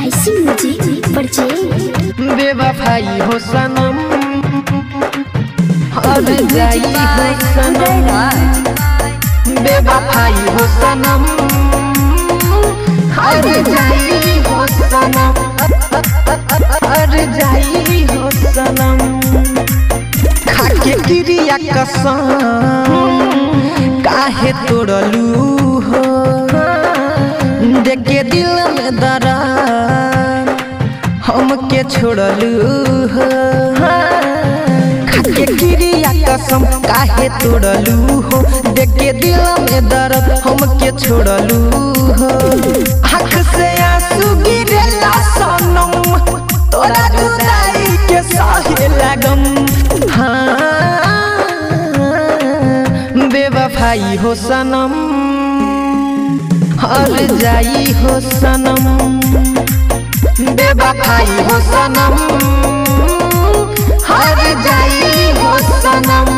LIC music purchase बेवफाई हो सनम हर जाई हो सनम बेवफाई हो सनम हर जाई हो सनम हर जाई हो सनम खाके क्रिया कसम काहे तोड़लू हो देखे दिल में दरार हमके छोड़लू हो खाके क्रिया कसम काहे तोड़लू हो देखे दिल में दर्द हमके छोड़लू हो आँख से आंसू गिरेला सनम तोरा जुदाई के सहे लगम हाँ बेवफाई हो सनम हर जाई हो सनम बेवफाई हो सनम हर जाई हो सनम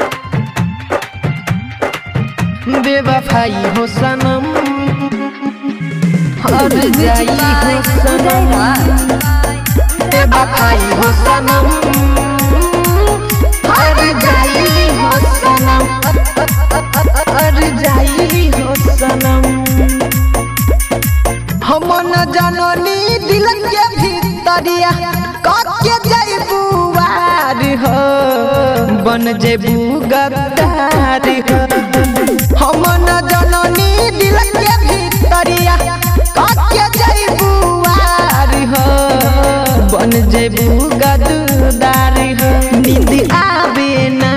बेवफाई हो सनम हर जाई हो सनम बेवफाई हो सनम हर जाई हो सनम हर जाई हो सनम हम न जननी दिल के भीतरिया कके जैबू वार हो बन जेबू गद्दार हो हम न जननी दिल के भीतरिया कके जैबू वार हो बन जेबू गद्दार हो नींद आवे ना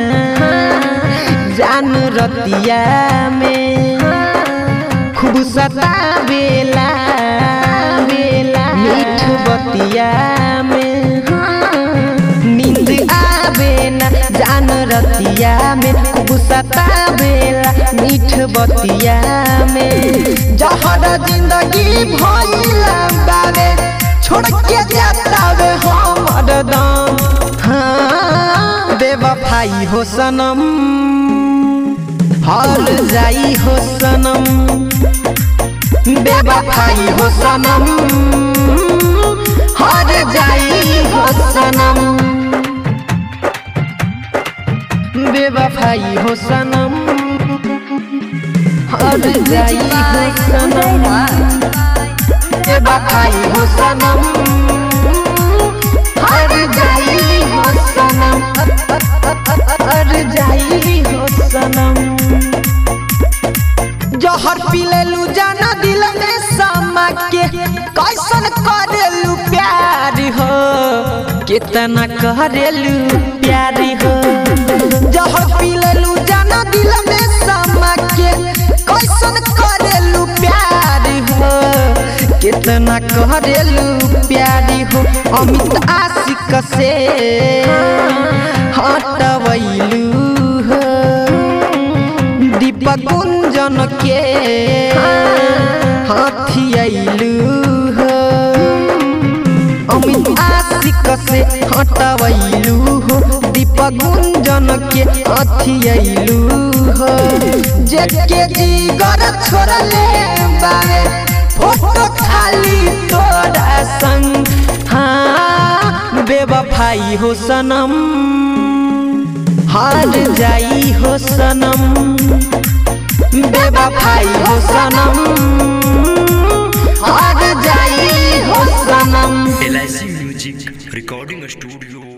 जान रतिया में खूब सतावेला बेला मीठ बतिया में नींद आवे ना जान रतिया में खूब सतावेला मीठ बतिया में जहर जिंदगी भइला बावे छोड़ के जातावे हमर दम हाँ बेवफाई हो सनम हर जाई हो सनम बेवफाई हो सनम हर जाई हो सनम बेवफाई हो सनम हर जाई हो सनम बेवफाई हो सनम हर जाई हो सनम हर जाई हो सनम जहर पी लेलू जाना दिल में समा के कैसन करेलू प्यार हो कितना करेलू प्यार हो जहर पी लेलू जाना दिल में समा के कैसन करेलू प्यार हो कितना करेलू प्यार हो अमित आशिक से हटवैलू हो दीपक गुंजन के हाथी अइलू हो अमित आशिक से हटवैलू हो दीपक गुंजन के हाथी अइलू हो जेके जीगर छोड़ले बारे फोटो खाली तोरा संग हाँ बेवफाई हो सनम हार जाई हो सनम बेवफाई हो सनम हार जाई हो सनम एल म्यूजिक रिकॉर्डिंग स्टूडियो